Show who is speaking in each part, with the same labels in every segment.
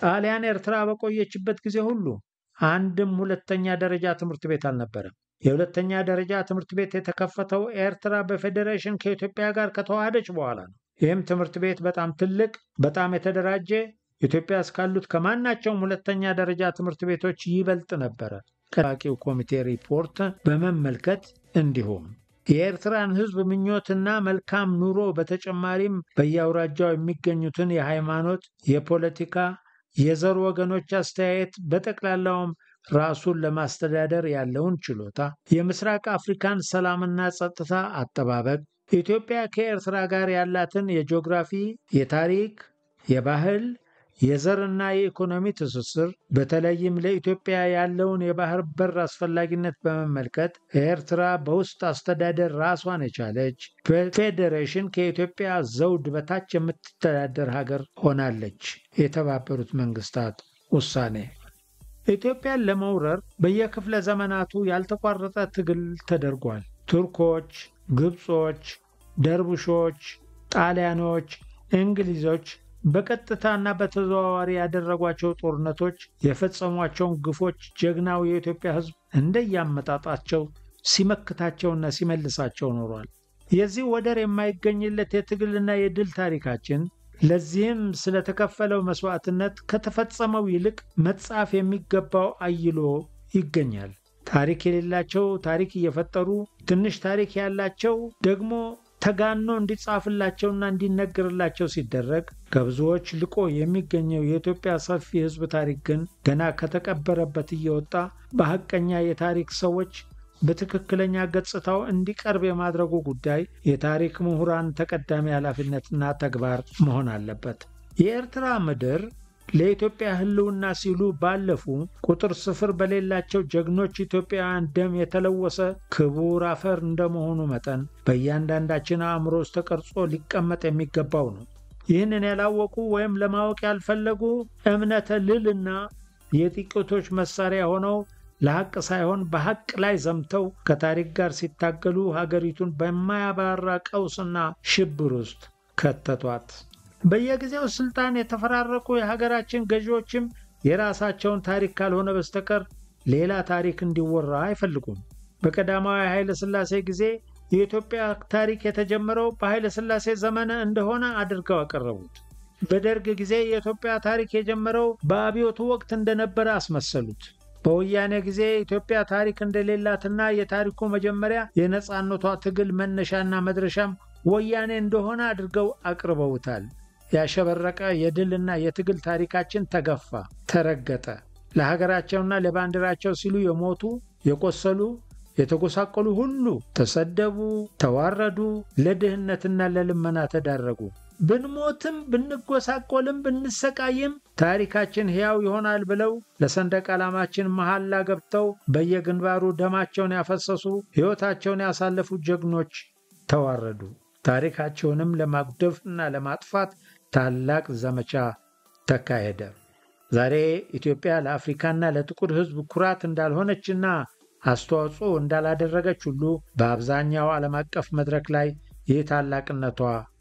Speaker 1: ጣሊያን ኤርትራ በቆየችበት ጊዜ ሁሉ አንድም ሁለተኛ ደረጃ ትምህርት ቤት አልነበረም። የሁለተኛ ደረጃ ትምህርት ቤት የተከፈተው ኤርትራ በፌዴሬሽን ከኢትዮጵያ ጋር ከተዋሃደች በኋላ ነው። ይህም ትምህርት ቤት በጣም ትልቅ፣ በጣም የተደራጀ ኢትዮጵያ እስካሉት ከማናቸውም ሁለተኛ ደረጃ ትምህርት ቤቶች ይበልጥ ነበረ። ቀራቂው ኮሚቴ ሪፖርት በመመልከት እንዲሁም የኤርትራን ሕዝብ ምኞትና መልካም ኑሮ በተጨማሪም በየአውራጃው የሚገኙትን የሃይማኖት፣ የፖለቲካ፣ የዘር ወገኖች አስተያየት በጠቅላላውም ራሱን ለማስተዳደር ያለውን ችሎታ፣ የምስራቅ አፍሪካን ሰላምና ጸጥታ አጠባበቅ፣ ኢትዮጵያ ከኤርትራ ጋር ያላትን የጂኦግራፊ፣ የታሪክ፣ የባህል፣ የዘርና የኢኮኖሚ ትስስር በተለይም ለኢትዮጵያ ያለውን የባህር በር አስፈላጊነት በመመልከት ኤርትራ በውስጥ አስተዳደር ራሷን የቻለች በፌዴሬሽን ከኢትዮጵያ ዘውድ በታች የምትተዳደር ሀገር ሆናለች። የተባበሩት መንግስታት ውሳኔ ኢትዮጵያን ለመውረር በየክፍለ ዘመናቱ ያልተቋረጠ ትግል ተደርጓል። ቱርኮች፣ ግብጾች፣ ደርቡሾች፣ ጣሊያኖች፣ እንግሊዞች በቀጥታና በተዘዋዋሪ ያደረጓቸው ጦርነቶች፣ የፈጸሟቸውን ግፎች ጀግናው የኢትዮጵያ ሕዝብ እንደያመጣጣቸው ሲመክታቸውና ሲመልሳቸው ኖሯል። የዚህ ወደር የማይገኝለት የትግልና የድል ታሪካችን ለዚህም ስለተከፈለው መስዋዕትነት ከተፈጸመው ይልቅ መጻፍ የሚገባው አይሎ ይገኛል። ታሪክ የሌላቸው ታሪክ እየፈጠሩ ትንሽ ታሪክ ያላቸው ደግሞ ተጋኖ እንዲጻፍላቸውና እንዲነገርላቸው ሲደረግ ከብዙዎች ልቆ የሚገኘው የኢትዮጵያ ሰፊ ሕዝብ ታሪክ ግን ገና ከተቀበረበት እየወጣ በሐቀኛ የታሪክ ሰዎች በትክክለኛ ገጽታው እንዲቀርብ የማድረጉ ጉዳይ የታሪክ ምሁራን ተቀዳሚ ኃላፊነትና ተግባር መሆን አለበት። የኤርትራ ምድር ለኢትዮጵያ ሕልውና ሲሉ ባለፉ ቁጥር ስፍር በሌላቸው ጀግኖች ኢትዮጵያውያን ደም የተለወሰ ክቡር አፈር እንደመሆኑ መጠን በእያንዳንዳችን አእምሮ ውስጥ ተቀርጾ ሊቀመጥ የሚገባው ነው። ይህንን ያላወቁ ወይም ለማወቅ ያልፈለጉ እምነተ ልዕልና የጥቂቶች መሳሪያ ሆነው ለሐቅ ሳይሆን በሐቅ ላይ ዘምተው ከታሪክ ጋር ሲታገሉ ሀገሪቱን በማያባራ ቀውስና ሽብር ውስጥ ከተቷት። በየጊዜው ስልጣን የተፈራረቁ የሀገራችን ገዢዎችም የራሳቸውን ታሪክ ካልሆነ በስተቀር ሌላ ታሪክ እንዲወራ አይፈልጉም። በቀዳማዊ ኃይለ ሥላሴ ጊዜ የኢትዮጵያ ታሪክ የተጀመረው በኃይለ ሥላሴ ዘመነ እንደሆነ አድርገው አቀረቡት። በደርግ ጊዜ የኢትዮጵያ ታሪክ የጀመረው በአብዮቱ ወቅት እንደነበረ አስመሰሉት። በወያኔ ጊዜ ኢትዮጵያ ታሪክ እንደሌላትና የታሪኩ መጀመሪያ የነፃነቷ ትግል መነሻና መድረሻም ወያኔ እንደሆነ አድርገው አቅርበውታል። ያሸበረቀ የድልና የትግል ታሪካችን ተገፋ፣ ተረገጠ። ለሀገራቸውና ለባንዲራቸው ሲሉ የሞቱ የቆሰሉ፣ የተጎሳቆሉ ሁሉ ተሰደቡ፣ ተዋረዱ፣ ለድህነትና ለልመና ተዳረጉ። ብንሞትም ብንጎሳቆልም ብንሰቃይም ታሪካችን ሕያው ይሆናል ብለው ለሰንደቅ ዓላማችን መሐላ ገብተው በየግንባሩ ደማቸውን ያፈሰሱ ሕይወታቸውን ያሳለፉ ጀግኖች ተዋረዱ። ታሪካቸውንም ለማጉደፍና ለማጥፋት ታላቅ ዘመቻ ተካሄደ። ዛሬ ኢትዮጵያ ለአፍሪካና ለጥቁር ሕዝብ ኩራት እንዳልሆነችና አስተዋጽኦ እንዳላደረገች ሁሉ በአብዛኛው ዓለም አቀፍ መድረክ ላይ ይህ ታላቅነቷ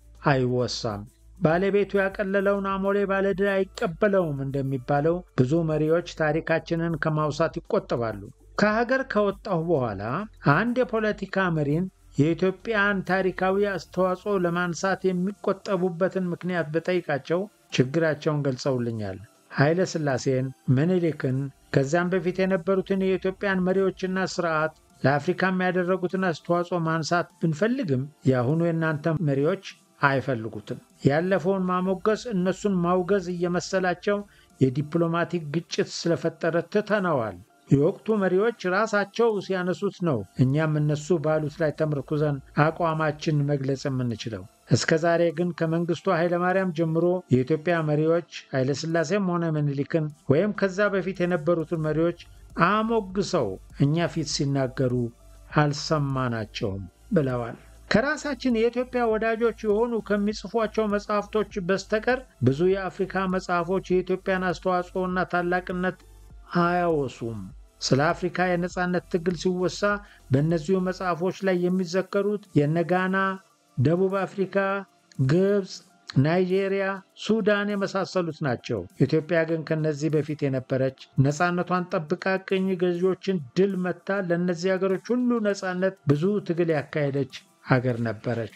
Speaker 1: አይወሳም። ባለቤቱ ያቀለለውን አሞሌ ባለድል አይቀበለውም እንደሚባለው ብዙ መሪዎች ታሪካችንን ከማውሳት ይቆጠባሉ። ከሀገር ከወጣሁ በኋላ አንድ የፖለቲካ መሪን የኢትዮጵያን ታሪካዊ አስተዋጽኦ ለማንሳት የሚቆጠቡበትን ምክንያት በጠይቃቸው ችግራቸውን ገልጸውልኛል። ኃይለ ሥላሴን፣ ምኒልክን ከዚያም በፊት የነበሩትን የኢትዮጵያን መሪዎችና ስርዓት ለአፍሪካም ያደረጉትን አስተዋጽኦ ማንሳት ብንፈልግም የአሁኑ የእናንተ መሪዎች አይፈልጉትም። ያለፈውን ማሞገስ እነሱን ማውገዝ እየመሰላቸው የዲፕሎማቲክ ግጭት ስለፈጠረ ትተነዋል። የወቅቱ መሪዎች ራሳቸው ሲያነሱት ነው እኛም እነሱ ባሉት ላይ ተመርኩዘን አቋማችን መግለጽ የምንችለው። እስከ ዛሬ ግን ከመንግስቱ ኃይለማርያም ጀምሮ የኢትዮጵያ መሪዎች ኃይለሥላሴም ሆነ ምኒልክን ወይም ከዛ በፊት የነበሩትን መሪዎች አሞግሰው እኛ ፊት ሲናገሩ አልሰማናቸውም ብለዋል። ከራሳችን የኢትዮጵያ ወዳጆች የሆኑ ከሚጽፏቸው መጽሐፍቶች በስተቀር ብዙ የአፍሪካ መጽሐፎች የኢትዮጵያን አስተዋጽኦና ታላቅነት አያወሱም። ስለ አፍሪካ የነጻነት ትግል ሲወሳ በእነዚሁ መጽሐፎች ላይ የሚዘከሩት የነ ጋና፣ ደቡብ አፍሪካ፣ ግብፅ፣ ናይጄሪያ፣ ሱዳን የመሳሰሉት ናቸው። ኢትዮጵያ ግን ከነዚህ በፊት የነበረች ነፃነቷን ጠብቃ ቅኝ ገዢዎችን ድል መታ ለእነዚህ ሀገሮች ሁሉ ነፃነት ብዙ ትግል ያካሄደች ሀገር ነበረች።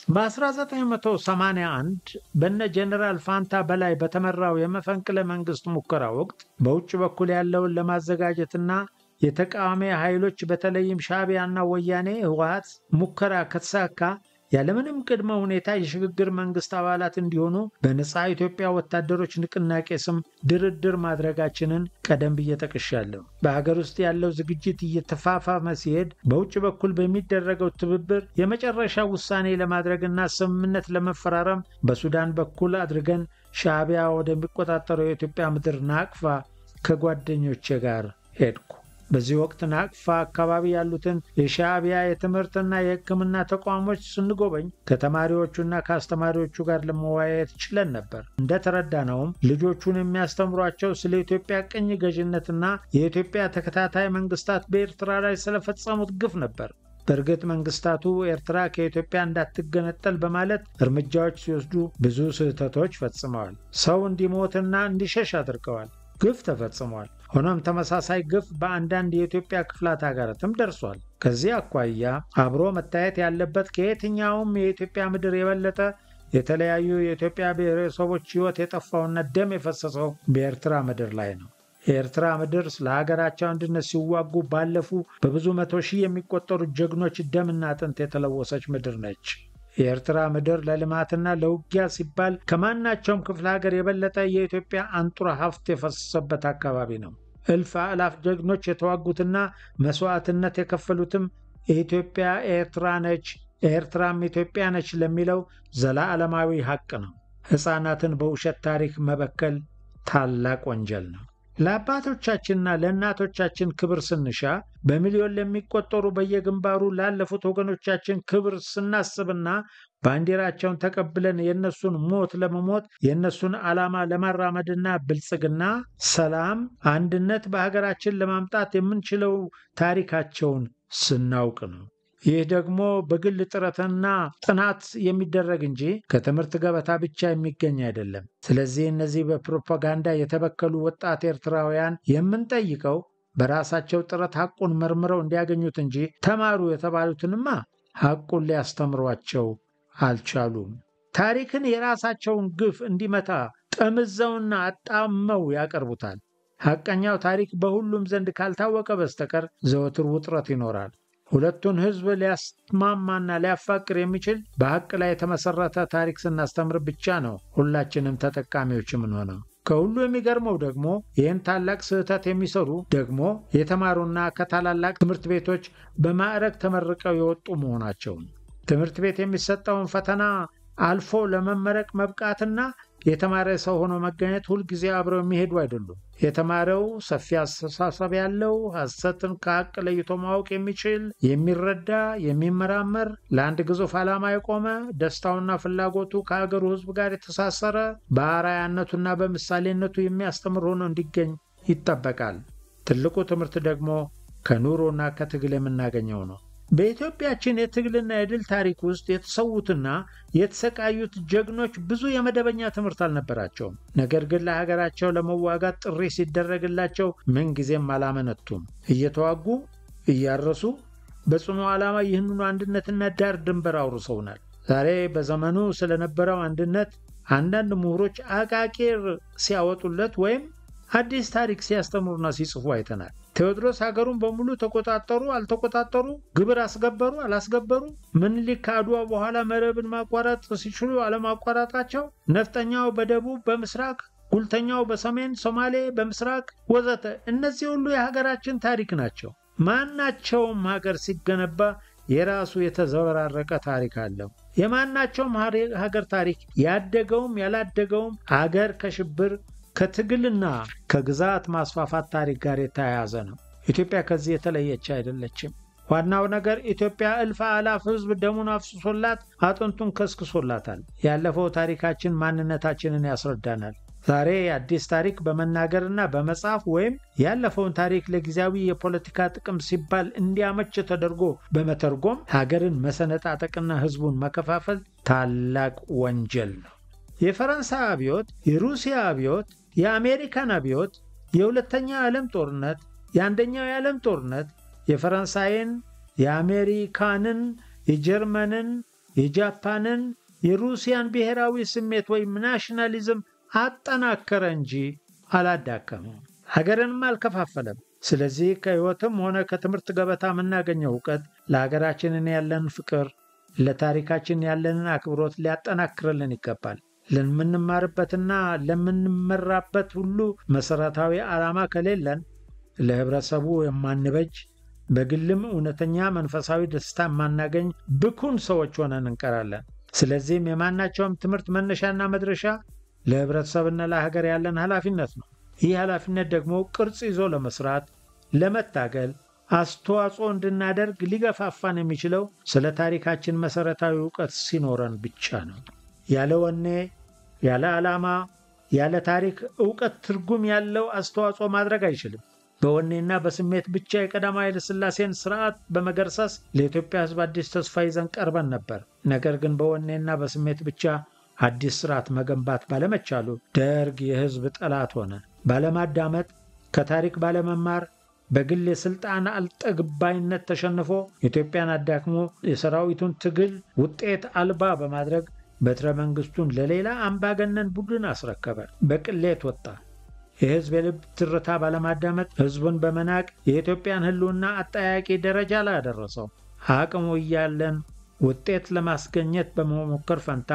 Speaker 1: በ1981 በነ ጀኔራል ፋንታ በላይ በተመራው የመፈንቅለ መንግስት ሙከራ ወቅት በውጭ በኩል ያለውን ለማዘጋጀትና የተቃዋሚ ኃይሎች በተለይም ሻዕቢያና ወያኔ ህወሓት ሙከራ ከተሳካ ያለምንም ቅድመ ሁኔታ የሽግግር መንግስት አባላት እንዲሆኑ በነፃ ኢትዮጵያ ወታደሮች ንቅናቄ ስም ድርድር ማድረጋችንን ቀደም ብዬ ጠቅሻለሁ። በሀገር ውስጥ ያለው ዝግጅት እየተፋፋመ ሲሄድ በውጭ በኩል በሚደረገው ትብብር የመጨረሻ ውሳኔ ለማድረግና ስምምነት ለመፈራረም በሱዳን በኩል አድርገን ሻዕቢያ ወደሚቆጣጠረው የኢትዮጵያ ምድር ናቅፋ ከጓደኞቼ ጋር ሄድኩ። በዚህ ወቅት ናቅፋ አካባቢ ያሉትን የሻዕቢያ የትምህርትና የሕክምና ተቋሞች ስንጎበኝ ከተማሪዎቹና ከአስተማሪዎቹ ጋር ለመወያየት ችለን ነበር። እንደተረዳነውም ልጆቹን የሚያስተምሯቸው ስለ ኢትዮጵያ ቅኝ ገዥነትና የኢትዮጵያ ተከታታይ መንግስታት በኤርትራ ላይ ስለፈጸሙት ግፍ ነበር። በእርግጥ መንግስታቱ ኤርትራ ከኢትዮጵያ እንዳትገነጠል በማለት እርምጃዎች ሲወስዱ ብዙ ስህተቶች ፈጽመዋል። ሰው እንዲሞትና እንዲሸሽ አድርገዋል። ግፍ ተፈጽሟል። ሆኖም ተመሳሳይ ግፍ በአንዳንድ የኢትዮጵያ ክፍላት ሀገራትም ደርሷል። ከዚህ አኳያ አብሮ መታየት ያለበት ከየትኛውም የኢትዮጵያ ምድር የበለጠ የተለያዩ የኢትዮጵያ ብሔረሰቦች ሕይወት የጠፋውና ደም የፈሰሰው በኤርትራ ምድር ላይ ነው። የኤርትራ ምድር ስለ ሀገራቸው አንድነት ሲዋጉ ባለፉ በብዙ መቶ ሺህ የሚቆጠሩ ጀግኖች ደምና አጥንት የተለወሰች ምድር ነች። የኤርትራ ምድር ለልማትና ለውጊያ ሲባል ከማናቸውም ክፍለ ሀገር የበለጠ የኢትዮጵያ አንጡራ ሀብት የፈሰሰበት አካባቢ ነው። እልፍ አላፍ ጀግኖች የተዋጉትና መስዋዕትነት የከፈሉትም የኢትዮጵያ ኤርትራ ነች፣ ኤርትራም ኢትዮጵያ ነች ለሚለው ዘላለማዊ ሐቅ ነው። ሕፃናትን በውሸት ታሪክ መበከል ታላቅ ወንጀል ነው። ለአባቶቻችንና ለእናቶቻችን ክብር ስንሻ በሚሊዮን ለሚቆጠሩ በየግንባሩ ላለፉት ወገኖቻችን ክብር ስናስብና ባንዲራቸውን ተቀብለን የእነሱን ሞት ለመሞት የእነሱን ዓላማ ለማራመድና ብልጽግና፣ ሰላም፣ አንድነት በሀገራችን ለማምጣት የምንችለው ታሪካቸውን ስናውቅ ነው። ይህ ደግሞ በግል ጥረትና ጥናት የሚደረግ እንጂ ከትምህርት ገበታ ብቻ የሚገኝ አይደለም። ስለዚህ እነዚህ በፕሮፓጋንዳ የተበከሉ ወጣት ኤርትራውያን የምንጠይቀው በራሳቸው ጥረት ሐቁን መርምረው እንዲያገኙት እንጂ ተማሩ የተባሉትንማ ሐቁን ሊያስተምሯቸው አልቻሉም። ታሪክን የራሳቸውን ግፍ እንዲመታ ጠምዘውና አጣመው ያቀርቡታል። ሐቀኛው ታሪክ በሁሉም ዘንድ ካልታወቀ በስተቀር ዘወትር ውጥረት ይኖራል። ሁለቱን ሕዝብ ሊያስማማና ሊያፋቅር የሚችል በሐቅ ላይ የተመሠረተ ታሪክ ስናስተምር ብቻ ነው ሁላችንም ተጠቃሚዎች የምንሆነው። ከሁሉ የሚገርመው ደግሞ ይህን ታላቅ ስህተት የሚሰሩ ደግሞ የተማሩና ከታላላቅ ትምህርት ቤቶች በማዕረግ ተመርቀው የወጡ መሆናቸው ነው። ትምህርት ቤት የሚሰጠውን ፈተና አልፎ ለመመረቅ መብቃትና የተማረ ሰው ሆኖ መገኘት ሁልጊዜ አብረው የሚሄዱ አይደሉም። የተማረው ሰፊ አስተሳሰብ ያለው ሐሰትን ከሐቅ ለይቶ ማወቅ የሚችል የሚረዳ፣ የሚመራመር፣ ለአንድ ግዙፍ ዓላማ የቆመ ደስታውና ፍላጎቱ ከሀገሩ ሕዝብ ጋር የተሳሰረ በአርአያነቱና በምሳሌነቱ የሚያስተምር ሆኖ እንዲገኝ ይጠበቃል። ትልቁ ትምህርት ደግሞ ከኑሮና ከትግል የምናገኘው ነው። በኢትዮጵያችን የትግልና የድል ታሪክ ውስጥ የተሰዉትና የተሰቃዩት ጀግኖች ብዙ የመደበኛ ትምህርት አልነበራቸውም። ነገር ግን ለሀገራቸው ለመዋጋት ጥሪ ሲደረግላቸው ምንጊዜም አላመነቱም። እየተዋጉ እያረሱ በጽኑ ዓላማ ይህንኑ አንድነትና ዳር ድንበር አውርሰውናል። ዛሬ በዘመኑ ስለነበረው አንድነት አንዳንድ ምሁሮች አቃቂር ሲያወጡለት ወይም አዲስ ታሪክ ሲያስተምሩና ሲጽፉ አይተናል። ቴዎድሮስ ሀገሩን በሙሉ ተቆጣጠሩ አልተቆጣጠሩ፣ ግብር አስገበሩ አላስገበሩ፣ ምኒልክ ከአድዋ በኋላ መረብን ማቋረጥ ሲችሉ አለማቋረጣቸው፣ ነፍጠኛው በደቡብ በምስራቅ፣ ጉልተኛው በሰሜን፣ ሶማሌ በምስራቅ ወዘተ፣ እነዚህ ሁሉ የሀገራችን ታሪክ ናቸው። ማናቸውም ሀገር ሲገነባ የራሱ የተዘበራረቀ ታሪክ አለው። የማናቸውም ሀገር ታሪክ ያደገውም ያላደገውም አገር ከሽብር ከትግልና ከግዛት ማስፋፋት ታሪክ ጋር የተያያዘ ነው። ኢትዮጵያ ከዚህ የተለየች አይደለችም። ዋናው ነገር ኢትዮጵያ እልፍ አላፍ ሕዝብ ደሙን አፍስሶላት አጥንቱን ከስክሶላታል። ያለፈው ታሪካችን ማንነታችንን ያስረዳናል። ዛሬ አዲስ ታሪክ በመናገርና በመጻፍ ወይም ያለፈውን ታሪክ ለጊዜያዊ የፖለቲካ ጥቅም ሲባል እንዲያመች ተደርጎ በመተርጎም ሀገርን መሰነጣጠቅና ሕዝቡን መከፋፈል ታላቅ ወንጀል ነው። የፈረንሳይ አብዮት፣ የሩሲያ አብዮት፣ የአሜሪካን አብዮት፣ የሁለተኛው የዓለም ጦርነት፣ የአንደኛው የዓለም ጦርነት የፈረንሳይን፣ የአሜሪካንን፣ የጀርመንን፣ የጃፓንን፣ የሩሲያን ብሔራዊ ስሜት ወይም ናሽናሊዝም አጠናከረ እንጂ አላዳከመም። ሀገርንም አልከፋፈለም። ስለዚህ ከሕይወትም ሆነ ከትምህርት ገበታ የምናገኘው እውቀት ለሀገራችንን ያለን ፍቅር፣ ለታሪካችን ያለንን አክብሮት ሊያጠናክርልን ይገባል። ለምንማርበትና ለምንመራበት ሁሉ መሠረታዊ ዓላማ ከሌለን ለኅብረተሰቡ የማንበጅ በግልም እውነተኛ መንፈሳዊ ደስታ የማናገኝ ብኩን ሰዎች ሆነን እንቀራለን። ስለዚህም የማናቸውም ትምህርት መነሻና መድረሻ ለኅብረተሰብና ለሀገር ያለን ኃላፊነት ነው። ይህ ኃላፊነት ደግሞ ቅርጽ ይዞ ለመስራት፣ ለመታገል አስተዋጽኦ እንድናደርግ ሊገፋፋን የሚችለው ስለ ታሪካችን መሠረታዊ እውቀት ሲኖረን ብቻ ነው። ያለ ወኔ፣ ያለ ዓላማ፣ ያለ ታሪክ እውቀት ትርጉም ያለው አስተዋጽኦ ማድረግ አይችልም። በወኔና በስሜት ብቻ የቀዳማዊ ኃይለ ሥላሴን ስርዓት በመገርሰስ ለኢትዮጵያ ሕዝብ አዲስ ተስፋ ይዘን ቀርበን ነበር። ነገር ግን በወኔና በስሜት ብቻ አዲስ ስርዓት መገንባት ባለመቻሉ ደርግ የሕዝብ ጠላት ሆነ። ባለማዳመጥ፣ ከታሪክ ባለመማር፣ በግል የሥልጣን አልጠግባይነት ተሸንፎ ኢትዮጵያን አዳክሞ የሰራዊቱን ትግል ውጤት አልባ በማድረግ በትረ መንግሥቱን ለሌላ አምባገነን ቡድን አስረከበ። በቅሌት ወጣ። የሕዝብ የልብ ትርታ ባለማዳመጥ ሕዝቡን በመናቅ የኢትዮጵያን ሕልውና አጠያቂ ደረጃ ላይ አደረሰው። አቅሙ እያለን ውጤት ለማስገኘት በመሞከር ፈንታ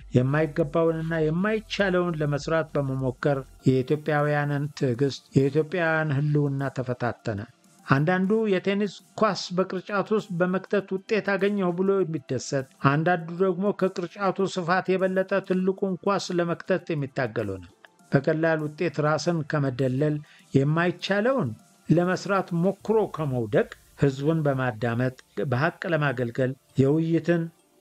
Speaker 1: የማይገባውንና የማይቻለውን ለመስራት በመሞከር የኢትዮጵያውያንን ትዕግስት፣ የኢትዮጵያውያን ሕልውና ተፈታተነ። አንዳንዱ የቴኒስ ኳስ በቅርጫት ውስጥ በመክተት ውጤት አገኘሁ ብሎ የሚደሰት፣ አንዳንዱ ደግሞ ከቅርጫቱ ስፋት የበለጠ ትልቁን ኳስ ለመክተት የሚታገል ሆነ። በቀላል ውጤት ራስን ከመደለል የማይቻለውን ለመስራት ሞክሮ ከመውደቅ ሕዝቡን በማዳመጥ በሐቅ ለማገልገል የውይይትን፣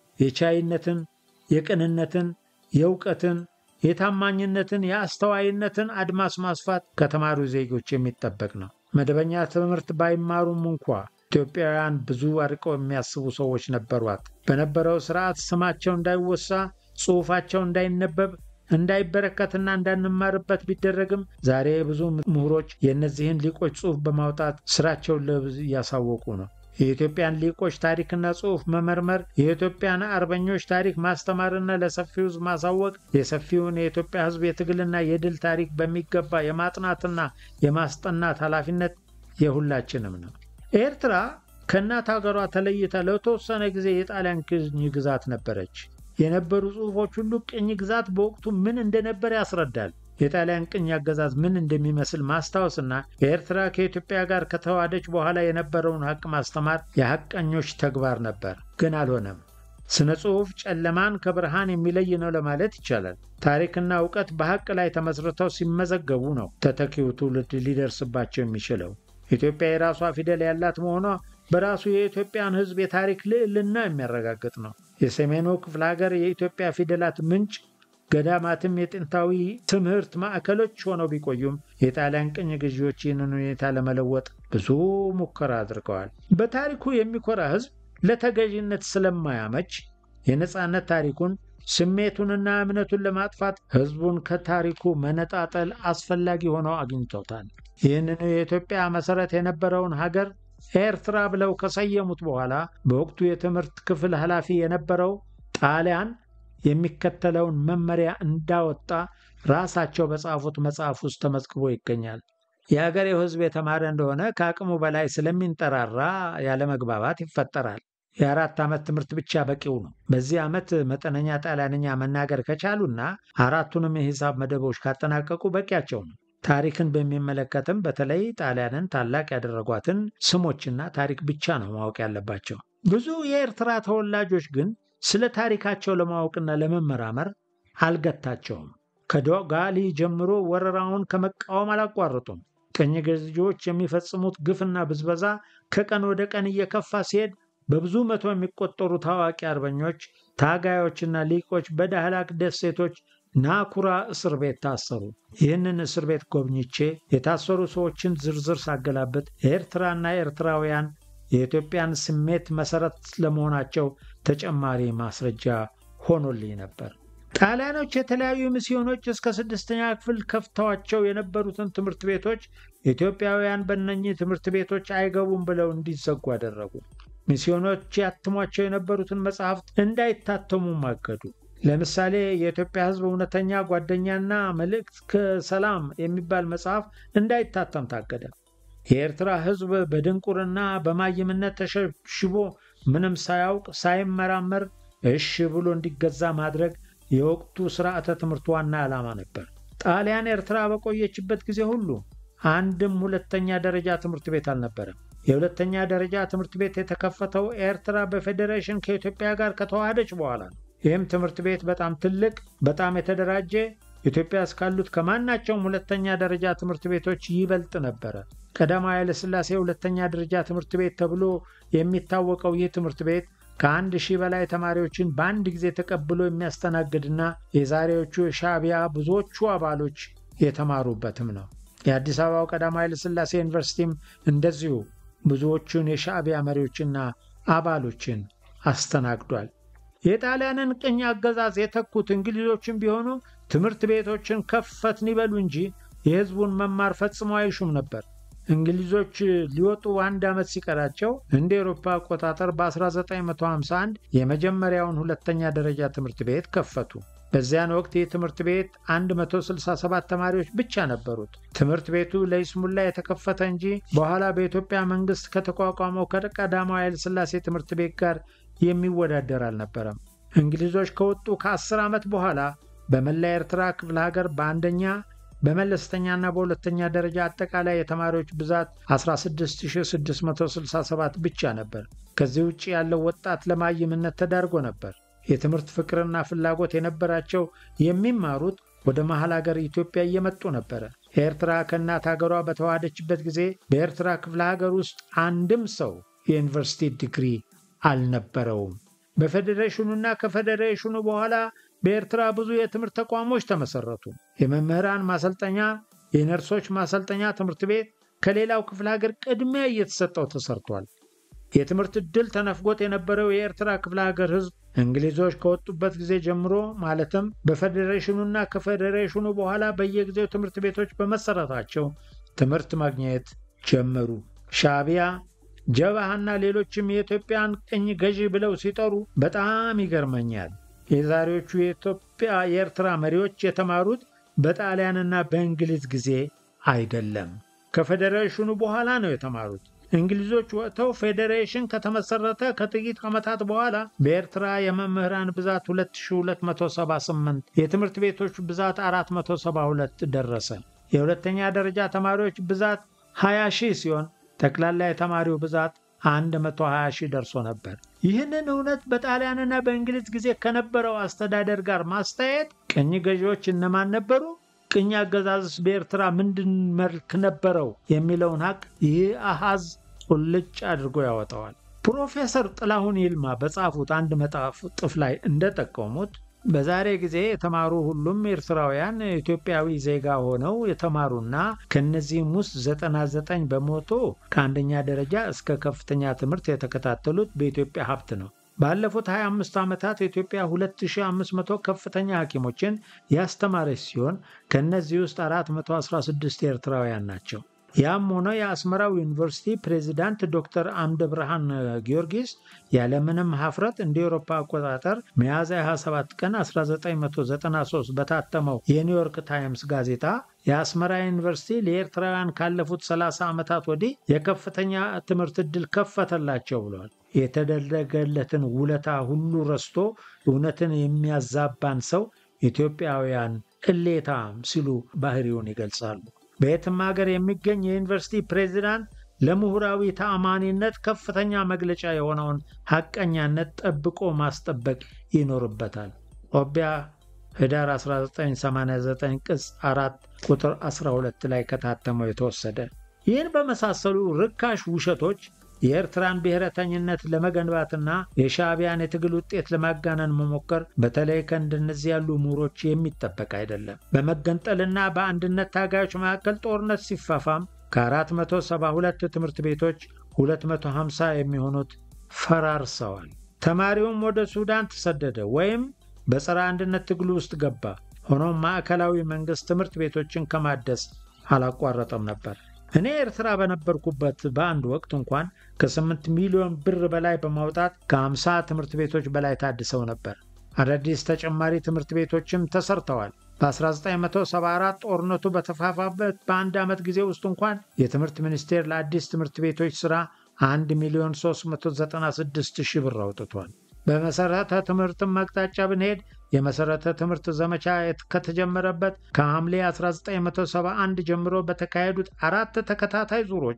Speaker 1: የቻይነትን፣ የቅንነትን፣ የእውቀትን፣ የታማኝነትን፣ የአስተዋይነትን አድማስ ማስፋት ከተማሩ ዜጎች የሚጠበቅ ነው። መደበኛ ትምህርት ባይማሩም እንኳ ኢትዮጵያውያን ብዙ አርቀው የሚያስቡ ሰዎች ነበሯት። በነበረው ስርዓት ስማቸው እንዳይወሳ፣ ጽሑፋቸው እንዳይነበብ እንዳይበረከትና እንዳንማርበት ቢደረግም ዛሬ ብዙ ምሁሮች የእነዚህን ሊቆች ጽሑፍ በማውጣት ስራቸውን ለብዙ እያሳወቁ ነው። የኢትዮጵያን ሊቆች ታሪክና ጽሑፍ መመርመር፣ የኢትዮጵያን አርበኞች ታሪክ ማስተማርና ለሰፊው ሕዝብ ማሳወቅ የሰፊውን የኢትዮጵያ ሕዝብ የትግልና የድል ታሪክ በሚገባ የማጥናትና የማስጠናት ኃላፊነት የሁላችንም ነው። ኤርትራ ከእናት ሀገሯ ተለይታ ለተወሰነ ጊዜ የጣሊያን ቅኝ ግዛት ነበረች። የነበሩ ጽሑፎች ሁሉ ቅኝ ግዛት በወቅቱ ምን እንደነበር ያስረዳል። የጣሊያን ቅኝ አገዛዝ ምን እንደሚመስል ማስታወስና የኤርትራ ከኢትዮጵያ ጋር ከተዋሃደች በኋላ የነበረውን ሐቅ ማስተማር የሐቀኞች ተግባር ነበር፣ ግን አልሆነም። ስነ ጽሑፍ ጨለማን ከብርሃን የሚለይ ነው ለማለት ይቻላል። ታሪክና እውቀት በሐቅ ላይ ተመስርተው ሲመዘገቡ ነው ተተኪው ትውልድ ሊደርስባቸው የሚችለው። ኢትዮጵያ የራሷ ፊደል ያላት መሆኗ በራሱ የኢትዮጵያን ሕዝብ የታሪክ ልዕልና የሚያረጋግጥ ነው። የሰሜኑ ክፍለ ሀገር የኢትዮጵያ ፊደላት ምንጭ ገዳማትም የጥንታዊ ትምህርት ማዕከሎች ሆነው ቢቆዩም የጣሊያን ቅኝ ገዢዎች ይህንን ሁኔታ ለመለወጥ ብዙ ሙከራ አድርገዋል። በታሪኩ የሚኮራ ሕዝብ ለተገዥነት ስለማያመች የነፃነት ታሪኩን ስሜቱንና እምነቱን ለማጥፋት ሕዝቡን ከታሪኩ መነጣጠል አስፈላጊ ሆነው አግኝተውታል። ይህንኑ የኢትዮጵያ መሠረት የነበረውን ሀገር ኤርትራ ብለው ከሰየሙት በኋላ በወቅቱ የትምህርት ክፍል ኃላፊ የነበረው ጣሊያን የሚከተለውን መመሪያ እንዳወጣ ራሳቸው በጻፉት መጽሐፍ ውስጥ ተመዝግቦ ይገኛል። የአገሬው ሕዝብ የተማረ እንደሆነ ከአቅሙ በላይ ስለሚንጠራራ ያለመግባባት ይፈጠራል። የአራት ዓመት ትምህርት ብቻ በቂው ነው። በዚህ ዓመት መጠነኛ ጣሊያንኛ መናገር ከቻሉና አራቱንም የሂሳብ መደቦች ካጠናቀቁ በቂያቸው ነው። ታሪክን በሚመለከትም በተለይ ጣሊያንን ታላቅ ያደረጓትን ስሞችና ታሪክ ብቻ ነው ማወቅ ያለባቸው። ብዙ የኤርትራ ተወላጆች ግን ስለ ታሪካቸው ለማወቅና ለመመራመር አልገታቸውም። ከዶጋሊ ጀምሮ ወረራውን ከመቃወም አላቋረጡም። ቅኝ ገዢዎች የሚፈጽሙት ግፍና ብዝበዛ ከቀን ወደ ቀን እየከፋ ሲሄድ በብዙ መቶ የሚቆጠሩ ታዋቂ አርበኞች፣ ታጋዮችና ሊቆች በዳህላክ ደሴቶች ናኩራ እስር ቤት ታሰሩ። ይህንን እስር ቤት ጎብኝቼ የታሰሩ ሰዎችን ዝርዝር ሳገላብጥ ኤርትራና ኤርትራውያን የኢትዮጵያን ስሜት መሠረት ለመሆናቸው ተጨማሪ ማስረጃ ሆኖልኝ ነበር። ጣሊያኖች የተለያዩ ሚስዮኖች እስከ ስድስተኛ ክፍል ከፍተዋቸው የነበሩትን ትምህርት ቤቶች ኢትዮጵያውያን በእነኚህ ትምህርት ቤቶች አይገቡም ብለው እንዲዘጉ አደረጉ። ሚስዮኖች ያትሟቸው የነበሩትን መጽሐፍት እንዳይታተሙ ማገዱ። ለምሳሌ የኢትዮጵያ ሕዝብ እውነተኛ ጓደኛና መልእክት ከሰላም የሚባል መጽሐፍ እንዳይታተም ታገደ። የኤርትራ ሕዝብ በድንቁርና በማይምነት ተሸብሽቦ ምንም ሳያውቅ ሳይመራመር እሺ ብሎ እንዲገዛ ማድረግ የወቅቱ ስርዓተ ትምህርት ዋና ዓላማ ነበር። ጣሊያን ኤርትራ በቆየችበት ጊዜ ሁሉ አንድም ሁለተኛ ደረጃ ትምህርት ቤት አልነበረም። የሁለተኛ ደረጃ ትምህርት ቤት የተከፈተው ኤርትራ በፌዴሬሽን ከኢትዮጵያ ጋር ከተዋሃደች በኋላ ነው። ይህም ትምህርት ቤት በጣም ትልቅ፣ በጣም የተደራጀ ኢትዮጵያ እስካሉት ከማናቸውም ሁለተኛ ደረጃ ትምህርት ቤቶች ይበልጥ ነበረ። ቀዳማዊ ኃይለሥላሴ ሁለተኛ ደረጃ ትምህርት ቤት ተብሎ የሚታወቀው ይህ ትምህርት ቤት ከአንድ ሺህ በላይ ተማሪዎችን በአንድ ጊዜ ተቀብሎ የሚያስተናግድና የዛሬዎቹ የሻዕቢያ ብዙዎቹ አባሎች የተማሩበትም ነው። የአዲስ አበባው ቀዳማዊ ኃይለሥላሴ ዩኒቨርሲቲም እንደዚሁ ብዙዎቹን የሻዕቢያ መሪዎችና አባሎችን አስተናግዷል። የጣሊያንን ቅኝ አገዛዝ የተኩት እንግሊዞችን ቢሆኑ ትምህርት ቤቶችን ከፈትን ይበሉ እንጂ የሕዝቡን መማር ፈጽሞ አይሹም ነበር። እንግሊዞች ሊወጡ አንድ ዓመት ሲቀራቸው እንደ ኤሮፓ አቆጣጠር በ1951 የመጀመሪያውን ሁለተኛ ደረጃ ትምህርት ቤት ከፈቱ። በዚያን ወቅት ይህ ትምህርት ቤት 167 ተማሪዎች ብቻ ነበሩት። ትምህርት ቤቱ ለይስሙላ የተከፈተ እንጂ በኋላ በኢትዮጵያ መንግሥት ከተቋቋመው ከቀዳማዊ ኃይለሥላሴ ትምህርት ቤት ጋር የሚወዳደር አልነበረም። እንግሊዞች ከወጡ ከ10 ዓመት በኋላ በመላ ኤርትራ ክፍለ ሀገር በአንደኛ በመለስተኛና በሁለተኛ ደረጃ አጠቃላይ የተማሪዎች ብዛት 16667 ብቻ ነበር። ከዚህ ውጭ ያለው ወጣት ለማይምነት ተዳርጎ ነበር። የትምህርት ፍቅርና ፍላጎት የነበራቸው የሚማሩት ወደ መሐል ሀገር ኢትዮጵያ እየመጡ ነበረ። ኤርትራ ከእናት ሀገሯ በተዋሃደችበት ጊዜ በኤርትራ ክፍለ ሀገር ውስጥ አንድም ሰው የዩኒቨርሲቲ ዲግሪ አልነበረውም። በፌዴሬሽኑና ከፌዴሬሽኑ በኋላ በኤርትራ ብዙ የትምህርት ተቋሞች ተመሰረቱ። የመምህራን ማሰልጠኛ፣ የነርሶች ማሰልጠኛ ትምህርት ቤት ከሌላው ክፍለ ሀገር ቅድሚያ እየተሰጠው ተሰርቷል። የትምህርት ዕድል ተነፍጎት የነበረው የኤርትራ ክፍለ ሀገር ሕዝብ እንግሊዞች ከወጡበት ጊዜ ጀምሮ ማለትም በፌዴሬሽኑና ከፌዴሬሽኑ በኋላ በየጊዜው ትምህርት ቤቶች በመሰረታቸው ትምህርት ማግኘት ጀመሩ። ሻዕቢያ ጀብሃና ሌሎችም የኢትዮጵያን ቅኝ ገዢ ብለው ሲጠሩ በጣም ይገርመኛል። የዛሬዎቹ የኢትዮጵያ የኤርትራ መሪዎች የተማሩት በጣሊያንና በእንግሊዝ ጊዜ አይደለም፣ ከፌዴሬሽኑ በኋላ ነው የተማሩት። እንግሊዞች ወጥተው ፌዴሬሽን ከተመሰረተ ከጥቂት ዓመታት በኋላ በኤርትራ የመምህራን ብዛት 2278 የትምህርት ቤቶች ብዛት 472 ደረሰ። የሁለተኛ ደረጃ ተማሪዎች ብዛት 20 ሺህ ሲሆን ጠቅላላ የተማሪው ብዛት 120 ሺህ ደርሶ ነበር። ይህንን እውነት በጣሊያንና በእንግሊዝ ጊዜ ከነበረው አስተዳደር ጋር ማስተያየት ቅኝ ገዢዎች እነማን ነበሩ? ቅኝ አገዛዝስ በኤርትራ ምንድን መልክ ነበረው? የሚለውን ሀቅ ይህ አሃዝ ቁልጭ አድርጎ ያወጣዋል። ፕሮፌሰር ጥላሁን ይልማ በጻፉት አንድ መጣጥፍ ላይ እንደጠቀሙት በዛሬ ጊዜ የተማሩ ሁሉም ኤርትራውያን ኢትዮጵያዊ ዜጋ ሆነው የተማሩና ከእነዚህም ውስጥ 99 በመቶ ከአንደኛ ደረጃ እስከ ከፍተኛ ትምህርት የተከታተሉት በኢትዮጵያ ሀብት ነው። ባለፉት 25 ዓመታት ኢትዮጵያ 2500 ከፍተኛ ሐኪሞችን ያስተማረች ሲሆን ከእነዚህ ውስጥ 416 ኤርትራውያን ናቸው። ያም ሆነ የአስመራው ዩኒቨርሲቲ ፕሬዚዳንት ዶክተር አምደ ብርሃን ጊዮርጊስ ያለምንም ሀፍረት እንደ ኤሮፓ አቆጣጠር ሚያዝያ 27 ቀን 1993 በታተመው የኒውዮርክ ታይምስ ጋዜጣ የአስመራ ዩኒቨርሲቲ ለኤርትራውያን ካለፉት 30 ዓመታት ወዲህ የከፍተኛ ትምህርት ዕድል ከፈተላቸው ብሏል። የተደረገለትን ውለታ ሁሉ ረስቶ እውነትን የሚያዛባን ሰው ኢትዮጵያውያን ቅሌታም ሲሉ ባህሪውን ይገልጻሉ። በየትም ሀገር የሚገኝ የዩኒቨርሲቲ ፕሬዚዳንት ለምሁራዊ ተአማኒነት ከፍተኛ መግለጫ የሆነውን ሐቀኛነት ጠብቆ ማስጠበቅ ይኖርበታል። ኦቢያ ህዳር 1989 ቅጽ 4 ቁጥር 12 ላይ ከታተመው የተወሰደ። ይህን በመሳሰሉ ርካሽ ውሸቶች የኤርትራን ብሔረተኝነት ለመገንባትና የሻዕቢያን የትግል ውጤት ለማጋነን መሞከር በተለይ ከእንደነዚህ ያሉ ምሁሮች የሚጠበቅ አይደለም። በመገንጠልና በአንድነት ታጋዮች መካከል ጦርነት ሲፋፋም ከ472 ትምህርት ቤቶች 250 የሚሆኑት ፈራርሰዋል። ተማሪውም ወደ ሱዳን ተሰደደ ወይም በጸረ አንድነት ትግሉ ውስጥ ገባ። ሆኖም ማዕከላዊ መንግሥት ትምህርት ቤቶችን ከማደስ አላቋረጠም ነበር። እኔ ኤርትራ በነበርኩበት በአንድ ወቅት እንኳን ከ8 ሚሊዮን ብር በላይ በማውጣት ከ50 ትምህርት ቤቶች በላይ ታድሰው ነበር። አዳዲስ ተጨማሪ ትምህርት ቤቶችም ተሰርተዋል። በ1974 ጦርነቱ በተፋፋበት በአንድ ዓመት ጊዜ ውስጥ እንኳን የትምህርት ሚኒስቴር ለአዲስ ትምህርት ቤቶች ሥራ 1 ሚሊዮን 396 ሺህ ብር አውጥቷል። በመሠረተ ትምህርትም አቅጣጫ ብንሄድ የመሠረተ ትምህርት ዘመቻ ከተጀመረበት ከሐምሌ 1971 ጀምሮ በተካሄዱት አራት ተከታታይ ዙሮች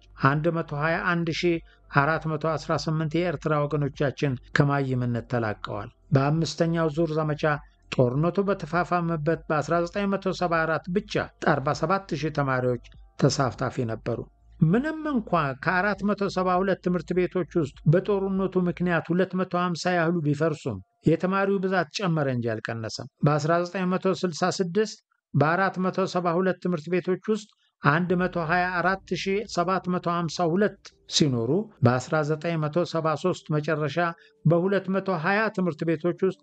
Speaker 1: 121418 የኤርትራ ወገኖቻችን ከማይምነት ተላቀዋል። በአምስተኛው ዙር ዘመቻ ጦርነቱ በተፋፋመበት በ1974 ብቻ 47000 ተማሪዎች ተሳታፊ ነበሩ። ምንም እንኳ ከ472 ትምህርት ቤቶች ውስጥ በጦርነቱ ምክንያት 250 ያህሉ ቢፈርሱም የተማሪው ብዛት ጨመረ እንጂ አልቀነሰም። በ1966 በ472 ትምህርት ቤቶች ውስጥ 124752 ሲኖሩ በ1973 መጨረሻ በ220 ትምህርት ቤቶች ውስጥ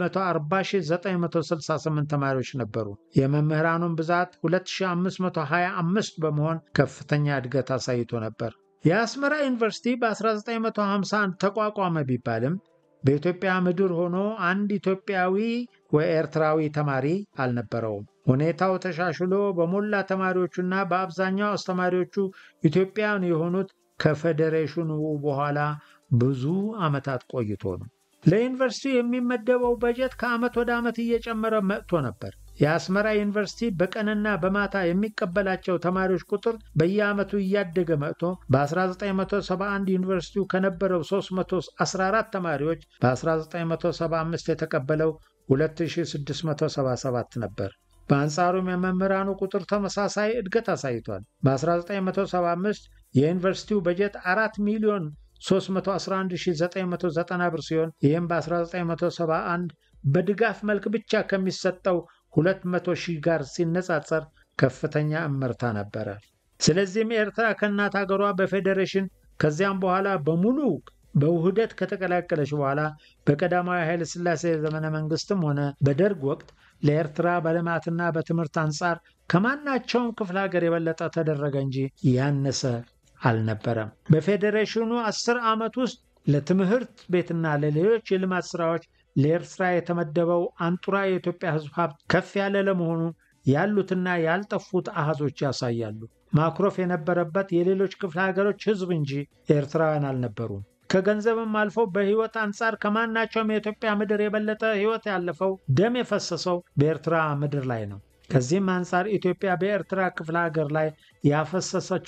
Speaker 1: 140968 ተማሪዎች ነበሩ። የመምህራኑን ብዛት 2525 በመሆን ከፍተኛ እድገት አሳይቶ ነበር። የአስመራ ዩኒቨርሲቲ በ1951 ተቋቋመ ቢባልም በኢትዮጵያ ምድር ሆኖ አንድ ኢትዮጵያዊ ወይ ኤርትራዊ ተማሪ አልነበረውም። ሁኔታው ተሻሽሎ በሞላ ተማሪዎቹና በአብዛኛው አስተማሪዎቹ ኢትዮጵያውያን የሆኑት ከፌዴሬሽኑ በኋላ ብዙ ዓመታት ቆይቶ ነው። ለዩኒቨርሲቲው የሚመደበው በጀት ከዓመት ወደ ዓመት እየጨመረ መጥቶ ነበር። የአስመራ ዩኒቨርሲቲ በቀንና በማታ የሚቀበላቸው ተማሪዎች ቁጥር በየዓመቱ እያደገ መጥቶ በ1971 ዩኒቨርሲቲው ከነበረው 314 ተማሪዎች በ1975 የተቀበለው 2677 ነበር። በአንጻሩም የመምህራኑ ቁጥር ተመሳሳይ እድገት አሳይቷል። በ1975 የዩኒቨርሲቲው በጀት 4 ሚሊዮን 311990 ብር ሲሆን ይህም በ1971 በድጋፍ መልክ ብቻ ከሚሰጠው 200 ሺህ ጋር ሲነጻጸር ከፍተኛ እመርታ ነበረ። ስለዚህም ኤርትራ ከእናት ሀገሯ በፌዴሬሽን ከዚያም በኋላ በሙሉ በውህደት ከተቀላቀለች በኋላ በቀዳማዊ ኃይለ ሥላሴ ዘመነ መንግስትም ሆነ በደርግ ወቅት ለኤርትራ በልማትና በትምህርት አንጻር ከማናቸውም ክፍለ ሀገር የበለጠ ተደረገ እንጂ ያነሰ አልነበረም። በፌዴሬሽኑ አስር ዓመት ውስጥ ለትምህርት ቤትና ለሌሎች የልማት ስራዎች ለኤርትራ የተመደበው አንጡራ የኢትዮጵያ ሕዝብ ሀብት ከፍ ያለ ለመሆኑ ያሉትና ያልጠፉት አሃዞች ያሳያሉ። ማኩረፍ የነበረበት የሌሎች ክፍለ ሀገሮች ሕዝብ እንጂ ኤርትራውያን አልነበሩም። ከገንዘብም አልፎ በሕይወት አንጻር ከማናቸውም የኢትዮጵያ ምድር የበለጠ ሕይወት ያለፈው ደም የፈሰሰው በኤርትራ ምድር ላይ ነው። ከዚህም አንጻር ኢትዮጵያ በኤርትራ ክፍለ ሀገር ላይ ያፈሰሰች